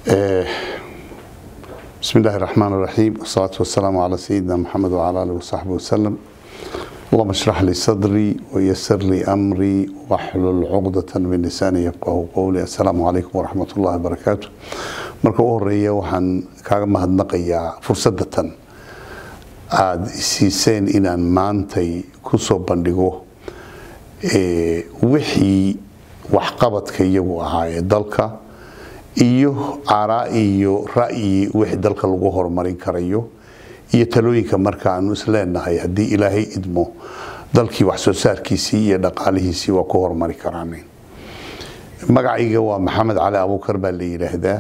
بسم الله الرحمن الرحيم والصلاة والسلام على سيدنا محمد وعلى آله وصحبه وسلم اللهم اشرح لي صدري ويسر لي أمري واحلل عقدة من لساني يفقه قولي السلام عليكم ورحمة الله وبركاته marka u horeeya waxaan kaaga mahadnaqayaa fursadatan aada siiseen inaan maantay ku soo bandhigo wixii waxqabadka iyagu ahaa ee dalka iyo aaraa iyo ra'yi wixii dalka lagu horumarin karayo iyo talooyinka marka aanu isleenahay haddii ilaahay idmo dalkii wax soo saarkiisii iyo dhaqaalihiisii waa ku horumari karaan magacayga waa maxamed cali abuukar baa la yidhaahdaa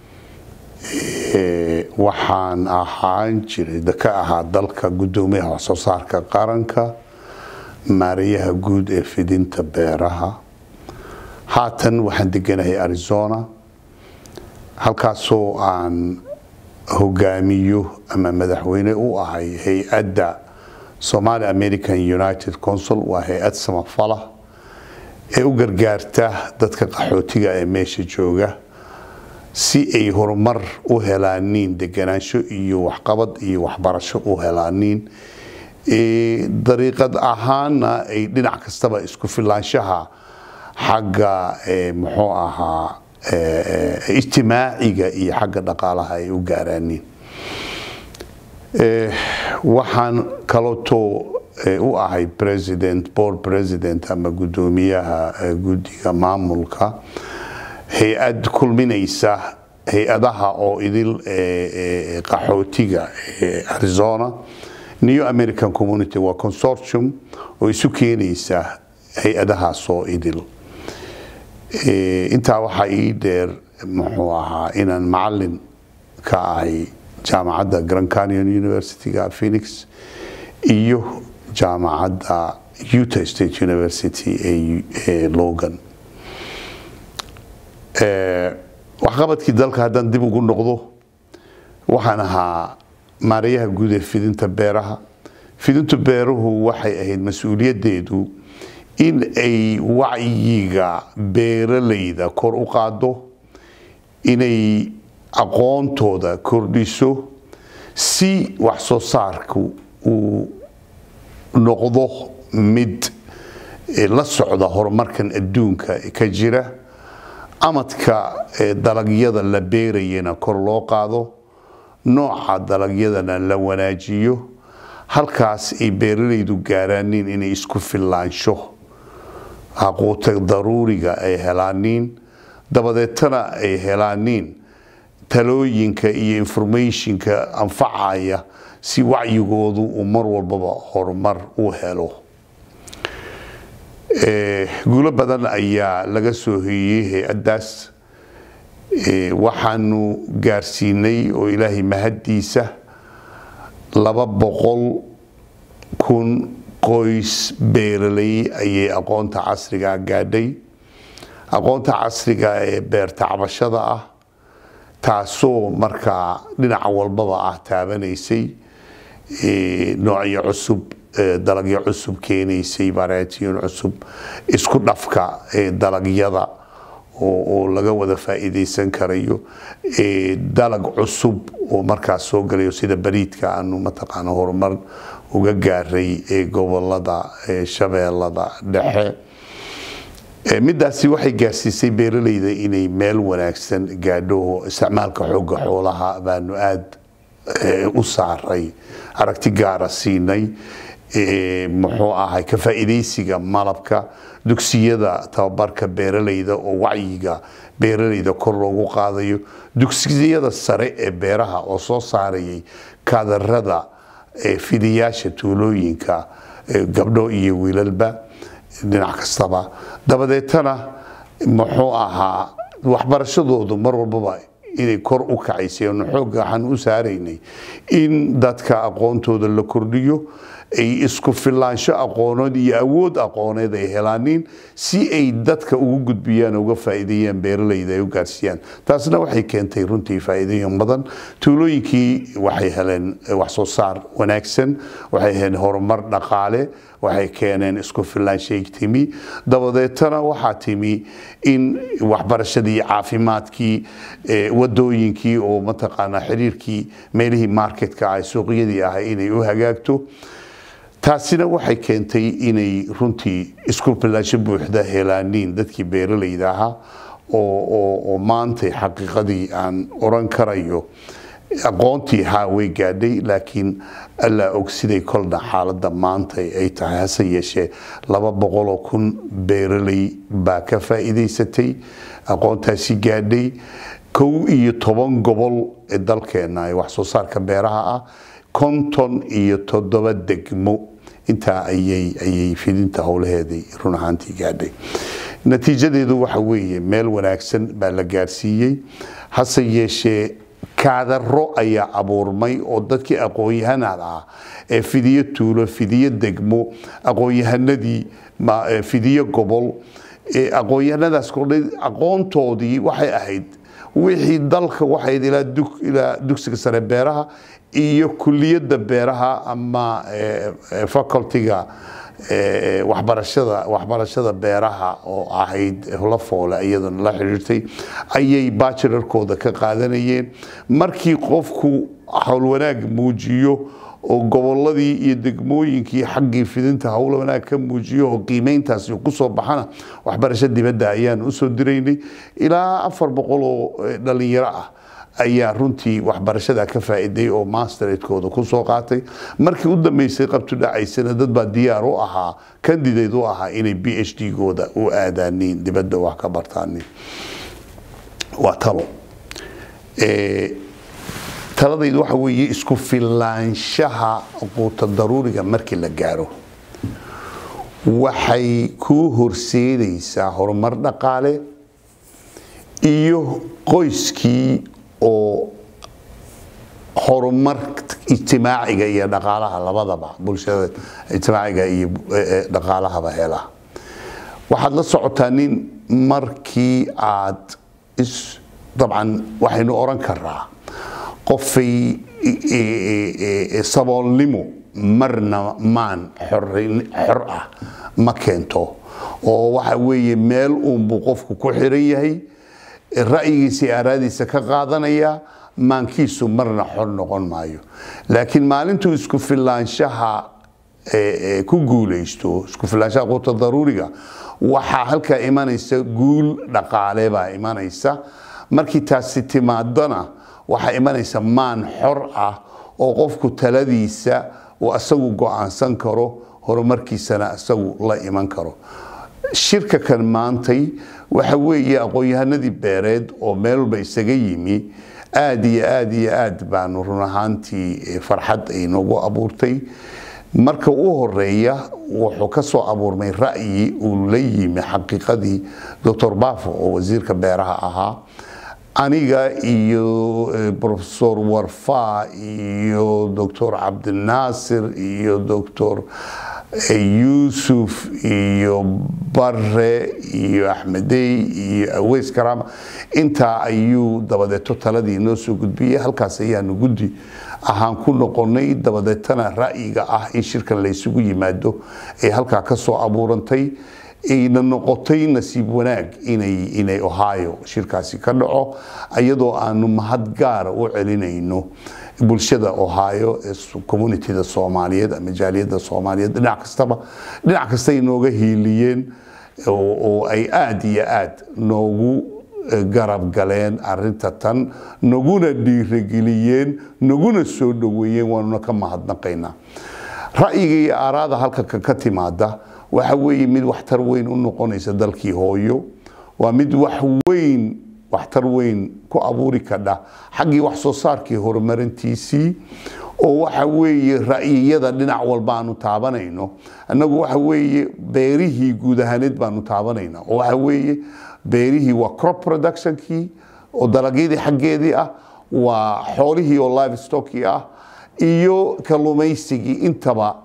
waxaan ahaan jiray ka ahaa dalka gudoomiyaha wax soo saarka qaranka maarayaha guud ee fidinta beeraha haatan waxaan deganahay arizona halkaasoo aan hogaamiyo ama madaxweyne u ahay hay-adda somali american united consul waa hay-ad samafala ee u gargaarta dadka qaxootiga ee meesha jooga si ay horumar u helaaniin deganaansho iyo waxqabad iyo waxbarasho u helaaniin dariiqad ahaana ay dhinac kastaba isku filaanshaha xagga muxuu ahaa ijtimaaciga iyo xagga dhaqaalaha ay u gaaraaniin waxaan kalooto u ahay president board president ama gudoomiyaha guddiga maamulka hay-ad kulminaysa hay-adaha oo idil qaxootiga ee arizona new american community waa consortium oo isu keenaysa hay-adahaasoo idil intaa waxaa ii dheer muxuu ahaa inaan macalin ka ahay jaamacadda grand canyon universityga phoenix iyo jaamacadda utah state university ee logan waxqabadkii dalka haddaan dib ugu noqdo waxaan ahaa maarayaha guud ee fidinta beeraha fidinta beeruhu waxay ahayd mas-uuliyaddeedu in ay wacyiga beeralayda kor u qaado inay aqoontooda kordhiso si wax soo saarku uu noqdo mid la socda horumarkan adduunka ka jira amadka dalagyada la beerayana kor loo qaado nooca dalagyadana la wanaajiyo halkaas ay beeralaydu gaaraaniin inay isku filaansho aquuta daruuriga ay helaaniin dabadeetana ay helaaniin talooyinka iyo informationka anfacaya si wacyigoodu uu mar walbaba horumar u helo guulo badan ayaa laga soo hoyey hay-addaas waxaanu gaarsiinay oo ilaahay mahaddiisa laba boqol kun qoys beeraley ayay aqoonta casriga gaadhay aqoonta casriga ee beertacbashada ah taasoo markaa dhinaca walbaba ah taabanaysay noocyo cusub dalagyo cusub keenaysay variation cusub isku dhafka dalagyada oo laga wada faa'iidaysan karayo dalag cusub oo markaas soo galayo sida bariidka aanu mataqaana horumar uga gaaray gobolada shabeellada dhexe midaasi waxay gaarsiisay beeralayda inay meel wanaagsan gaadho isticmaalka xooga xoolaha baanu aada u saaray aragti gaara siinay muxuu ahay ka faa'iidaysiga malabka dugsiyada tababarka beeralayda oo wacyiga beeralayda kor loogu qaadayo dugsiyada sare ee beeraha oo soo saarayay kaadarada fidiyaasha tuulooyinka gabdho iyo wiilalba dhinac kastaba dabadeetana muxuu ahaa waxbarashadoodu mar walbaba inay kor u kacaysay oonu xoogga waxaan u saaraynay in dadka aqoontooda la kordhiyo ay isku filaansho aqooneed iyo awood aqooneed ay helaanin si ay dadka ugu gudbiyaan uga faa'iideeyaan beeralayda ay u gaarsiiyaan taasna waxay keentay runtii faa'iidooyin badan tuulooyinkii waxay heleen wax soo saar wanaagsan waxay heleen horumar dhaqaale waxay keeneen isku filaanshay timi dabadeetana waxaa timi in waxbarashadii caafimaadkii wadooyinkii oo mataqaanaa xiriirkii meelihii marketka ah suuqyadii ah inay u hagaagto taasina waxay keentay inay runtii isku filaansho buuxda helaaniin dadkii beeralayda ahaa oo maantay xaqiiqadii aan oran karayo aqoontii haa way gaadhay laakiin allaa og siday kolna xaaladda maanta ay tahay hase yeeshee laba boqoloo kun beeraley baa ka faa'iidaysatay aqoontaasi gaadhay kow iyo toban gobol ee dalkeena ee wax soo saarka beeraha ah konton iyo toddoba degmo intaa ayay ayay fidinta howlaheedii run ahaantii gaadhay natiijadeedu waxa weeye meel wanaagsan baa la gaarsiiyey hase yeeshee kaadaro ayaa abuurmay oo dadkii aqoon-yahanada ah ee fidiyo tuulo fidiyo degmo aqoon-yahanadii fidiyo gobol aqoon-yahanadaas kordhay aqoontoodii waxay ahayd wixii dalka waxayd ilaa dugsiga sare beeraha iyo kuliyadda beeraha ama facultiga waxbarashada waxbarashada beeraha oo ahayd lafoole iyaduna la xiriirtay ayay bachelorkooda ka qaadanayeen markii qofku howlwanaag muujiyo oo goboladii iyo degmooyinkii xaggii fidinta howla wanaag ka muujiyo oo qiimeyntaasi kusoo baxana waxbarasho dibadda ayaan usoo diraynay ilaa afar boqol oo dhalinyaro ah ayaa runtii waxbarashada ka faa'iiday oo masteradkooda kusoo qaatay markii u dambeysay qabtu dhacaysana dad baa diyaar u ahaa candidate u ahaa inay b h d gooda u aadaaniin dibadda wax ka bartaanin waa talo taladaydu waxa weeye isku filaanshaha quuta daruuriga markii la gaaro waxay kuu horseedaysaa horumar dhaqaale iyo qoyskii oo horumar ijtimaaciga iyo dhaqaalaha labadaba bulshada ijtimaaciga iyo dhaqaalahaba hela waxaad la socotaa nin markii aad dabcan waxaynu oran karaa qofay saboolnimo marna maan xor ah ma keento oo waxa weeye meel uunbuu qofku ku xiran yahay ra'yigiisa iyo araadiisa ka qaadanaya maankiisu marna xor noqon maayo laakiin maalintuu isku filaanshaha ku guulaysto isku filaanshaha quuta daruuriga waxaa halkaa imanaysa guul dhaqaale baa imanaysa markii taasi timaadana waxaa imanaysa maan xor ah oo qofku taladiisa uu asagu go-aansan karo horumarkiisana isagu la iman karo shirka kan maantay waxa weeye aqoon-yahanadii beereed oo meel walba isaga yimi aad iyo aad iyo aad baanu run ahaantii farxad ay noogu abuurtay marka u horeeya wuxuu ka soo abuurmay ra'yi uu la yimi xaqiiqadii doctor bafo oo wasiirka beeraha ahaa aniga iyo profesor warfa iyo doctor cabdinaasir iyo doctor yuusuf iyo bare iyo axmedey iyo aweys karaama intaa ayuu dabadeeto taladii noo soo gudbiyey halkaas ayaanu guddi ahaan ku noqonay dabadeetana ra'yiga ah in shirkan laysugu yimaado ee halkaa ka soo abuurantay ayna noqotay nasiib wanaag inay inay ohio shirkaasi ka dhaco iyadoo aanu mahad gaara u celinayno bulshada ohio ee communityda soomaaliyeed ama jaaliyadda soomaaliyeed dhinac kastaba dhinac kasta ay nooga hiiliyeen oo ay aad iyo aad noogu garab galeen arinta tan naguna dhiirageliyeen naguna soo dhoweeyeen waanuna ka mahadnaqaynaa ra'yiga iyo aaraada halka ka timaada waxa weeye mid waxtar weyn u noqonaysa dalkii hooyo waa mid wax weyn waxtar weyn ku abuuri kadha xaggii wax soo saarkii horumarintiisii oo waxa weeye ra'yiyada dhinac walba aanu taabanayno annagu waxa weeye beerihii guud ahaaneed baanu taabanayna oo waxa weeye beerihii waa crop productionkii oo dalagyadii xaggeedii ah waa xoolihii oo livestockii ah iyo kalluumaysigii intaba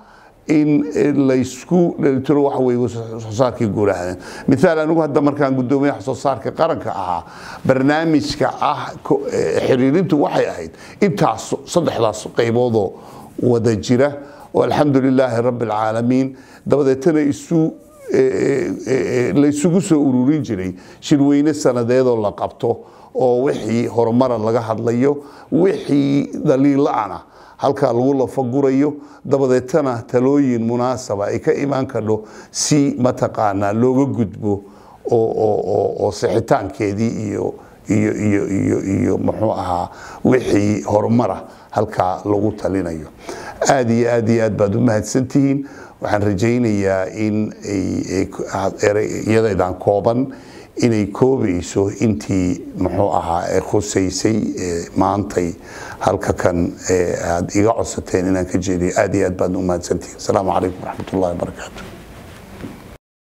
in laysku dhelitiro waxa weye soo saarkii guulahadan mithaal anigu hadda markaan guddoomiyaha soo saarka qaranka ahaa barnaamijka ah xiriirintu waxay ahayd intaas saddexdaas qayboodoo wada jira oo alxamdu lilaahi rabbi alcaalamiin dabadeetana isu laysugu soo ururin jiray shirweyne sanadeedoo la qabto oo wixii horumara laga hadlayo wixii daliila-ana halkaa lagu lafagurayo dabadeetana talooyin munaasaba ay ka imaan kadho si mataqaanaa looga gudbo oo sixitaankeedii iyo iyo iyo iyo iyo muxuu ahaa wixii horumara halkaa lagu talinayo aad iyo aad iyo aad baad u mahadsantihiin waxaan rajaynayaa in iyadaydan kooban inay koobayso intii muxuu ahaa ee khusaysay maantay halka kan aad iga codsateen inaan ka jeediyo aad iyo aad baad u mahadsantihiin asalaamu calaykum waraxmat ullahi wabarakaatu